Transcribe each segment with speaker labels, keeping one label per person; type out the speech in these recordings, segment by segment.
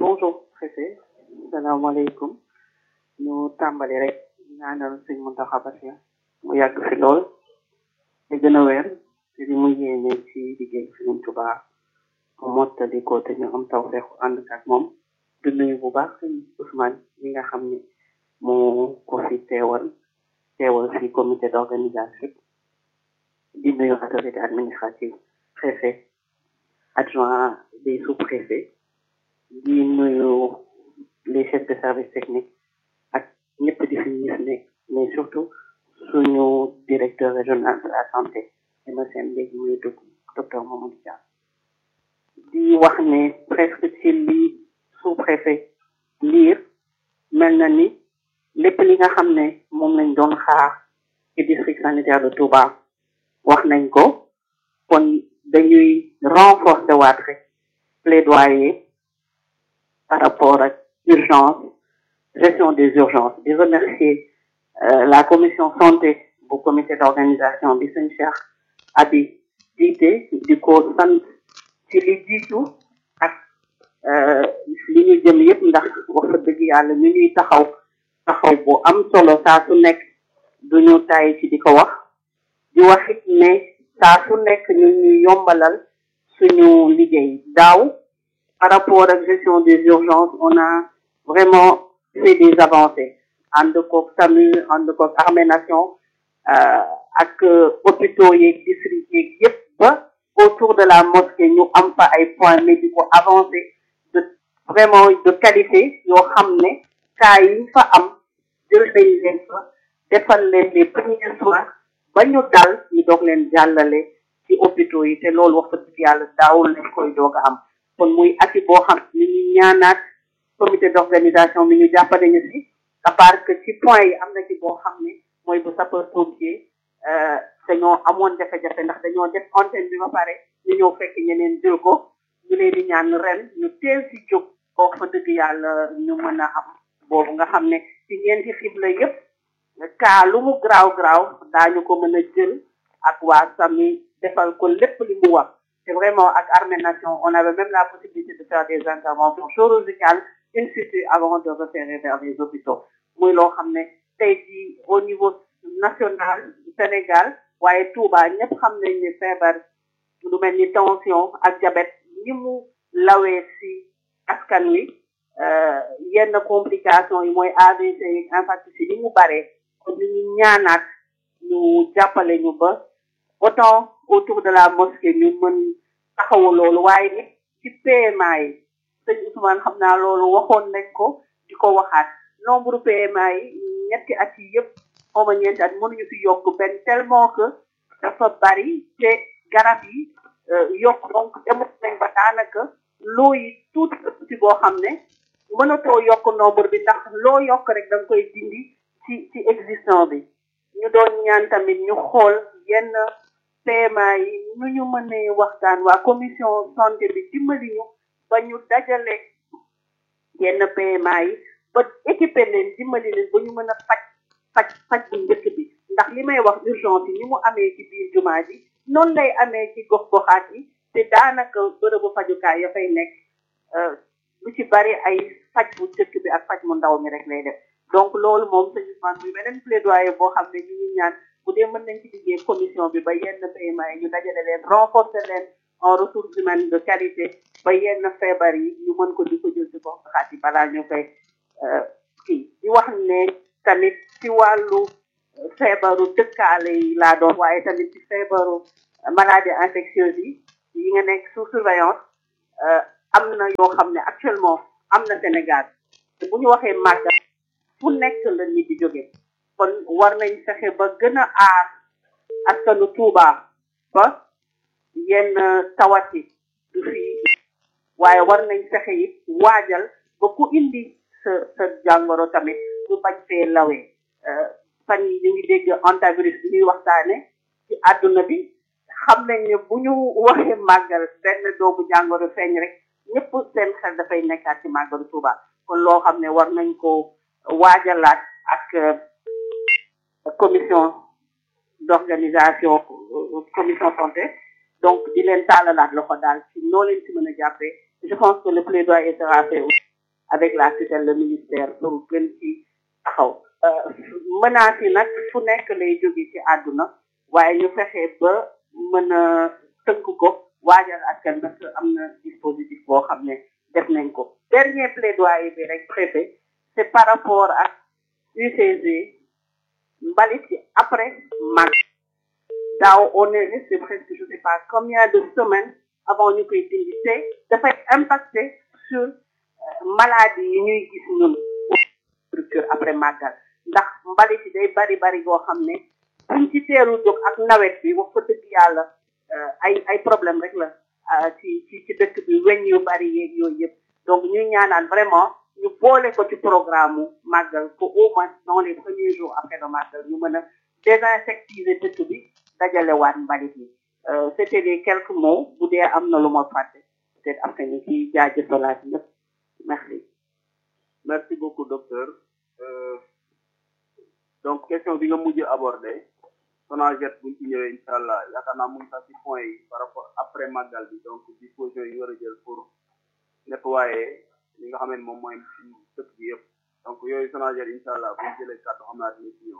Speaker 1: bonjour préfet salaamaaleykum ñu tàmbali rek ñaanal sëñ Mountakha Bachir mu yàgg fi lool te gën a wér te di mu yéene ci liggéey Sëriñ Tuubaa mu mottali ko te ñu am taw feexu ànd ak moom di nuyu bu baax sëñ Ousmane mi nga xam ne moo ko fi teewal teewal fi comité d'organisation di nuyu autorité administrative préfet adjoint des sous-préfets di nuyu les chefs de service technique ak ñëpp di fi gis ne mais surtout suñu directeur régional de la santé MSN léegi muy dugg docteur Mamadou Dia di wax ne presque ci li sous-préfet liir mel na ni lépp li nga xam ne moom lañ doon xaar ci district sanitaire de Touba wax nañ ko kon dañuy renforcer waat rek plaidoyer par rapport ak urgence gestion des urgences di remercier la commission santé bu comité d'organisation bi sëñ Cheikh Abi jiite di ko sant ci li jiitu ak li ñu jëm yëpp ndax wax dëgg yàlla ñu ñuy taxaw taxaw bu am solo saa su nekk duñu tay ci di ko wax di waxit ne saa su nekk ñu ñuy yombalal suñu liggéey daaw par rapport ak gestion des urgences on a vraiment fait des avancées ànd koog SAMU ànd koog Armée Nation ak hôpitaux yeeg district yeeg yëpp ba autour de la mosquée ñu am fa ay points médicaux avancés de vraiment de qualité yoo xam ne cas yi fa am jël nañ leen fa defal leen les premiers soins ba ñu dal ñu doog leen jàllale ci hôpitaux yi te loolu wax dëgg yàlla daawul lañ koy doog a am kon muy ati boo xam ni ñu ñaanaat comité d'organisation bi ñu jàppale ñu si à part que ci point yi am na ci boo xam ne mooy bu sapeur pompier dañoo amoon jafe-jafe ndax dañoo def antenne bi ba pare ñu ñëw fekk ñeneen jël ko ñu leen di ñaan ren ñu teel si jóg koo fa dëgg yàlla ñu mën a am boobu nga xam ne ci ñeenti xibla yépp kaa lu mu graaw graaw daañu ko mën a jël ak waa SAMU defal ko lépp li mu wax c'est vraiment ak Armée Nation on avait même la possibilité de faire des interventions chirurgicales in situ avant de référer vers les hôpitaux muy loo xam ne tey jii au niveau national Sénégal waaye Touba ñëpp xam nañ ne feebar lu mel ni tension ak diabète ni mu lawee si askan wi yenn complications yi mooy AVC yi infarctus yi ni mu baree kon ñu ñaanaat ñu jàppale ñu ba autant autour de la mosquée ñu mën taxawu loolu waaye nit ci PMA yi sëñ Ousmane xam naa loolu waxoon nañ ko di ko waxaat nombre PMA yi ñetti at yi yëpp xawma ñeenti at mënuñu fi yokk benn tellement que dafa bari te garab yi yokk donc demut nañ ba daanaka loo yi tuuti tuuti boo xam ne mënatoo yokk nombre bi ndax loo yokk rek da nga koy dindi ci ci existant bi ñu doon ñaan tamit ñu xool yenn PMA yi nu ñu mënee waxtaan waa commission santé bi dimbali ñu ba ñu dajale yenn PMA yi ba équipé leen dimbali leen ba ñu mën a faj faj faj bu njëkk bi ndax li may wax urgence yi ni mu amee ci biir jumaa ji noonu lay amee ci gox goxaat yi te daanaka bërëbu fajukaay ya fay nekk lu ci bari ay faj bu njëkk bi ak faj mu ndaw mi rek lay def donc loolu moom sëñ Ousmane muy beneen plaidoyer boo xam ne ñu ngi ñaan bu dee mën nañ ci liggéey commission bi ba yenn PMA yi ñu dajale leen renforcer leen en ressources humaines de qualité ba yenn feebar yi ñu mën ko di ko jël ci gox goxaat yi balaa ñu koy kii di wax ne tamit ci wàllu feebaru dëkkaale yi laa doon waaye tamit ci feebaru maladie infectieuse yi yi nga nekk sous surveillance am na yoo xam ne actuellement am na Sénégal te bu ñu waxee màggal fu nekk la nit di jóge kon war nañ fexe ba gën a aar askanu Touba ba yenn tawat yi du fi waaye war nañ fexe it waajal ba ku indi sa sa jàngoro tamit du bañ fee lawee fan yi ñu ngi dégg antivirus bi ñuy waxtaane ci àdduna bi xam nañ ne bu ñu waxee màggal benn doomu jàngoro feeñ rek ñëpp seen xel dafay nekkaat ci màggalu Touba kon loo xam ne war nañ ko waajalaat ak commission d'organisation commission santé donc di leen tàllalaat loxo daal ci noo leen ci mën a jàppee je pense que le plaidoyer sera fait avec la tutelle le ministère pour gën ci taxaw menaces yi nag fu nekk lay jóge ci àdduna waaye ñu fexe ba mën a tënk ko waajal askan parce que am na dispositif boo xam ne def nañ ko dernier plaidoyer bi rek préfet c'est par rapport ak UCG mbalit yi après mag daaw on est resté presque je sais pas combien de semaines avant ñu koy dindi te dafay impacter sur maladie yi ñuy gis ñun structure après màggal ndax mbalit yi day bari bari goo xam ne buñ ci teelu jóg ak nawet bi wax fa dëgg yàlla ay ay problème rek la ci ci ci dëkk bi weñ yu bari yeeg yooyu yëpp donc ñuy ñaanaan vraiment ñu boole ko ci programme mu màggal ko au moins dans les premiers jours après le màggal ñu mën a désinsectiser dëkk bi dajale waat mbalit yi c'était les quelques mots bu dee am na lu ma fàtte peut-être après ñu ci jaajëfalaat ñëpp merci
Speaker 2: merci beaucoup docteur euh, donc question bi nga mujj abordé Sonaged buñ ci ñëwee incha allah yaakaar naa mu ngi sax ci point yi par rapport après màggal bi donc disposition yi war a jël pour nettoyer li nga xam ne moom mooy dëkk bi yëpp donc yooyu Sonaged incha allah buñ jëlee kàddu xam naa dina ci ñëw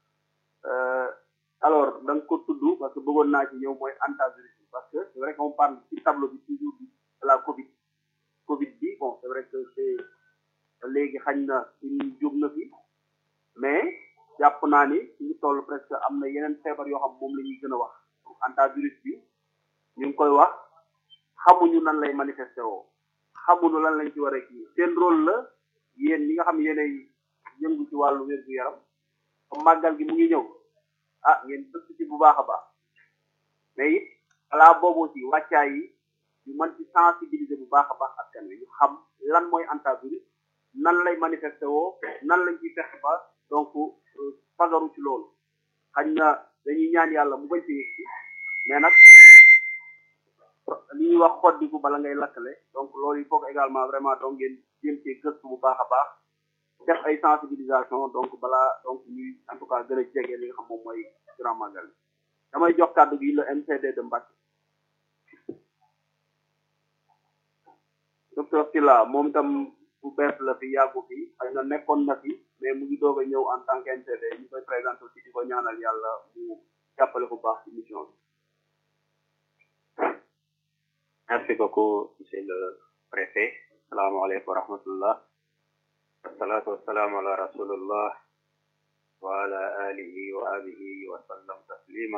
Speaker 2: alors da nga ko tudd parce que bëggoon naa ci ñëw mooy antivirus bi parce que c'est vrai qu'on parle ci tableau bi toujours de la Covid Covid bi bon c'est vrai que c'est léegi xañ na suñu jóg na fi mais jàpp naa ni suñu toll presque am na yeneen feebar yoo xam moom la ñuy gën a wax antivirus bi ñu ngi koy wax xamuñu nan lay manifesté woo xamuñu lan lañ ci war a kii seen rôle la yéen ñi nga xam yéenay yëngu ci wàllu wér-gu-yaram comme màggal gi mu ngi ñëw ah ngeen dëkk ci bu baax a baax mais it alaa boobu ci wàccaay yi ñu mën ci sensibiliser bu baax a baax askan wi ñu xam lan mooy antivirus nan lay manifesté woo nan lañ ciy fexe ba donc fagaru ci loolu xañ na dañuy ñaan yàlla mu bañ ci yëg mais nag li ñuy wax xoddiku bala ngay lakkale donc loolu il faut que également vraiment donc ngeen jéem cee gëstu bu baax a baax def ay sensibilisation donc balaa donc ñuy en tout cas gën a jege li nga xam moom mooy grand magal damay jox kàddu gi le MCD de Mbacké docteur Sylla moom itam bu bees la fi yàggu fi xëy na nekkoon na fi mais mu ngi doog a ñëw en tant que MCD ñu koy présenté aussi di ko ñaanal yàlla mu jàppale ko baax ci mission bi
Speaker 3: merci beaucoup monsieur le préfet salaamaaleykum wa rahmatullah wasalaatu wasalaamu ala rasulillah wa ala alihi wa abihi wa sallam taslima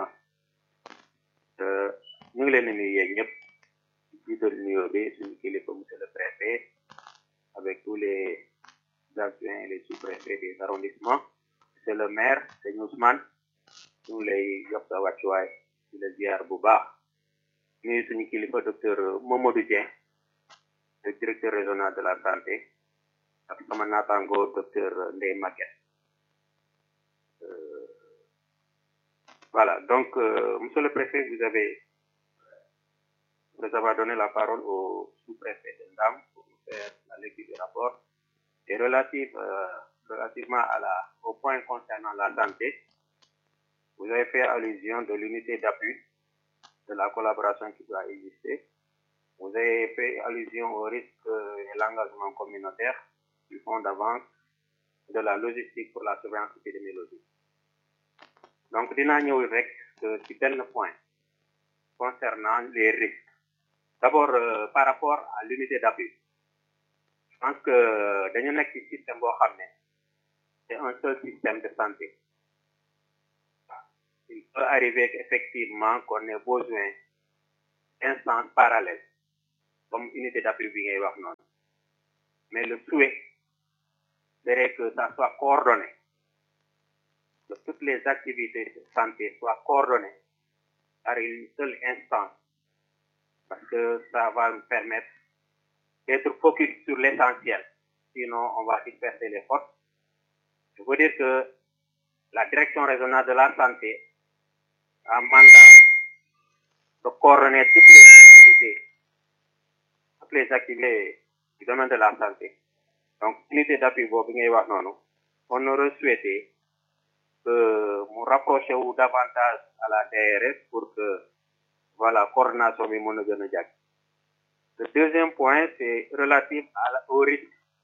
Speaker 3: ñu ngi leen di nuyu yéen ñëpp jiital nuyoo bi suñu kilifa monsieur le préfet avec tous les adjoints et les sous-préfets des arrondissements monsieur le maire sëñ Ousmane ñu ngi lay jox sa wàccuwaay di la ziar bu baax nuyu suñu kilifa docteur Mamadou Dieng le directeur régional de la santé ak sama naataango docteur Ndeye Maguette voilà donc euh, monsieur le préfet vous avez vous avez donné la parole au sous-préfet de Ndam pour nous faire la lecture du rapport et relative euh, relativement à la au point concernant la santé vous avez fait allusion de l'unité d'appui de la collaboration qui doit exister vous avez fait allusion au risque et l'engagement communautaire du fonds d'avance de la logistique pour la surveillance épidémiologique donc dinaa ñëw rek ci benn point concernant les risques d'abord euh, par rapport à l'unité d'appui je pense que dañu nekk ci système boo xam ne c'est un seul système de santé il peut arriver qu'effectivement qu'on ait besoin d'instances parallèles comme unité d'appui bi ngay wax noonu mais le souhait serait que ça soit coordonné que toutes les activités de santé soient coordonnées par une seule instance parce que ça va nous permettre d'être focus sur l'essentiel sinon on va disperser les forces je veux dire que la direction régionale de la santé a mandat de coordonner toutes les activités toutes les activités du domaine de la santé donc unité d'appui boobu ngay wax noonu on aurait souhaité que mu rapproché wu davantage à la DRS pour que voilà coordination bi mën a gën a jàkk le deuxième point c'est relatif à la, au risque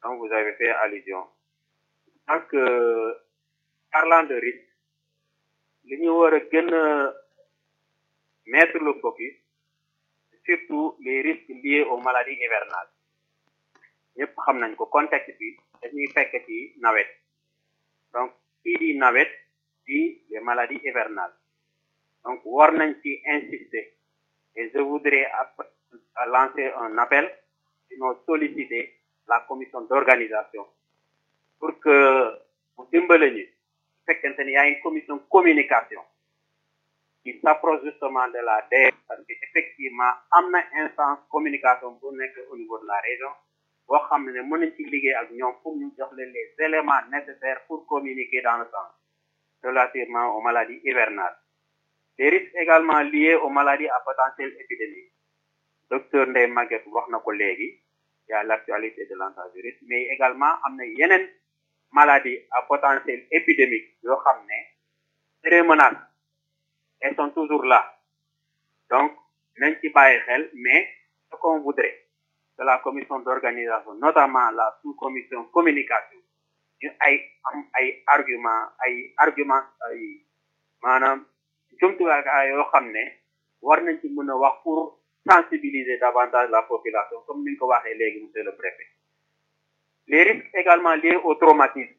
Speaker 3: dont vous avez fait allusion. Donc, euh, parlant de risque, li ñu war a gën a mettre le focus surtout les risques liés aux maladies hivernales ñëpp xam nañ ko contexte bi dañuy fekk ci nawet donc kii di nawet di les maladies hivernales donc war nañ ci insister et je voudrais app- à lancer un appel sinon solliciter la commission d'organisation pour que mu dimbale ñu su fekkente ni y a une commission communication qui s'approche justement de la DER parce que effectivement am na instance communication bu nekk au niveau de la région boo xam ne mën nañ ci liggéey ak ñoom pour ñu jox leen les éléments nécessaires pour communiquer dans le sens relativement aux maladies hivernales les risques également liés aux maladies à potentiel épidémique docteur Ndeye Maguette wax na ko léegi y a l'actualité de l'antivirus mais également am na yeneen maladies à potentiel épidémique yoo xam ne très menace elles sont toujours là donc nañ ci bàyyi xel mais ce qu'on voudrait de la commission d'organisation notamment la sous-commission communication ñu ay am ay argument ay argument ay maanaam jumtuwaay yoo xam ne war nañ ci mën a wax pour sensibiliser davantage la population comme ni ñu ko waxee léegi monsieur le préfet les risques également liés au traumatisme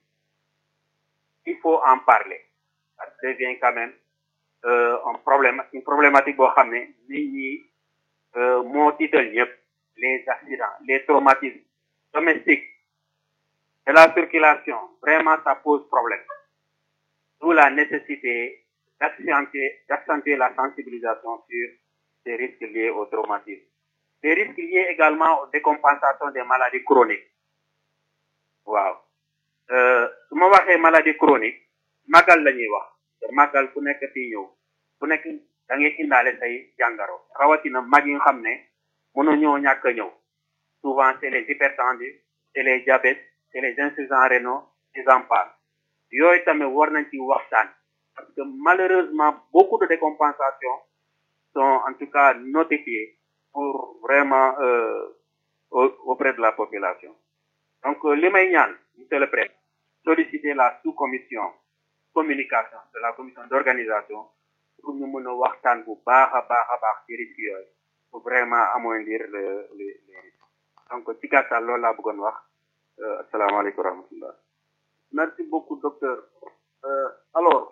Speaker 3: il faut en parler ça devient quand même euh, un problème une problématique boo xam ne nit ñi euh, moo tiital ñëpp les accidents les traumatismes domestiques de la circulation vraiment ça pose problème d'où la nécessité d'accentuer d'accentuer la sensibilisation sur ces risques liés au traumatisme les risques liés également aux décompensations des maladies chroniques waaw euh, su ma waxee maladie chronique màggal la ñuy wax te màggal ku nekk fii ñëw ku nekk da ngay indaale say jàngaro rawatina mag yi nga xam ne mënuñoo ñàkk a ñëw souvent c'est les hypertendus c'est les diabètes c'est les insuffisants rénaux et j'en passe yooyu tamit war nañ ci waxtaan parce que malheureusement beaucoup de décompensations sont en tout cas notifiées pour vraiment euh, au- auprès de la population donc euh, li may ñaan monsieur le préfet solliciter la sous-commission communication de la commission d'organisation pour ñu mën a waxtaan bu baax a baax a baax ci risques yooyu pour vraiment amoindrir le les les risques donc ci gàttal loolu laa bëggoon wax euh, asalaamaaleykum wa rahmatullah
Speaker 2: merci beaucoup docteur euh, alors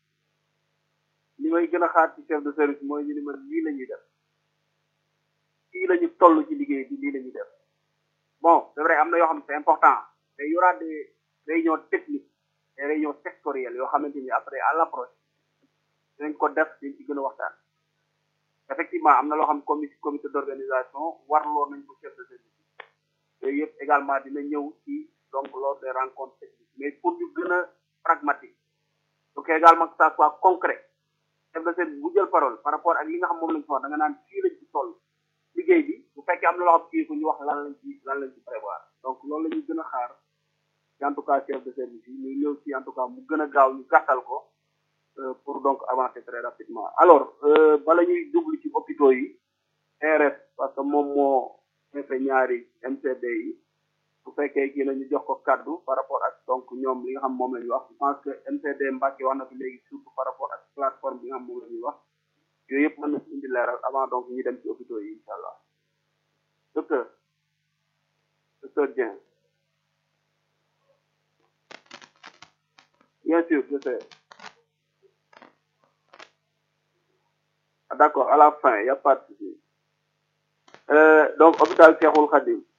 Speaker 2: li may gën a xaar ci chef de service mooy ñu ni ma lii la ñuy def fii la ñu toll ci liggéey bi lii la ñuy def bon c'est vrai am na yoo xam ne c'est important mais y aura des réunions techniques des réunions sectorielles yoo xamante ni après à l'approche dinañ ko def dañ ci gën a waxtaan effectivement am na loo xam comité comité d'organisation warloo nañ ko chef de service yooyu yëpp également dina ñëw ci donc lors des rencontres techniques mais pour ñu gën a pragmatique donc également que ça soit concret chef de service bu jël parole par rapport ak li nga xam moom lañ ci wax da nga naan fii lañ ci toll liggéey bi bu fekkee am na loo xam kii ko ñu wax lan lañ ci lan lañ ci prévoir donc loolu la ñuy gën a xaar ci en tout cas chef de service yi muy ñëw ci en tout cas mu gën a gaaw ñu gàttal ko euh, pour donc avancer très rapidement alors euh, bala ñuy jublu ci hôpitaux yi RS parce que moom moo defee ñaari MCD yi bu fekkee kii la ñu jox ko kaddu par rapport ak donc ñoom li nga xam moom la ñuy wax je pense que MCD Mbacke wax na fi léegi surtout par rapport ak plateforme bi nga xam moom la ñuy wax yooyu yëpp mën na ci indi leeral avant donc ñu dem ci hôpitaux yi incha allah docteur docteur Dieng bien sûr je sais Ah, d'accord à la fin il y a pas de souci euh, donc hôpital Cheikhoul Khadim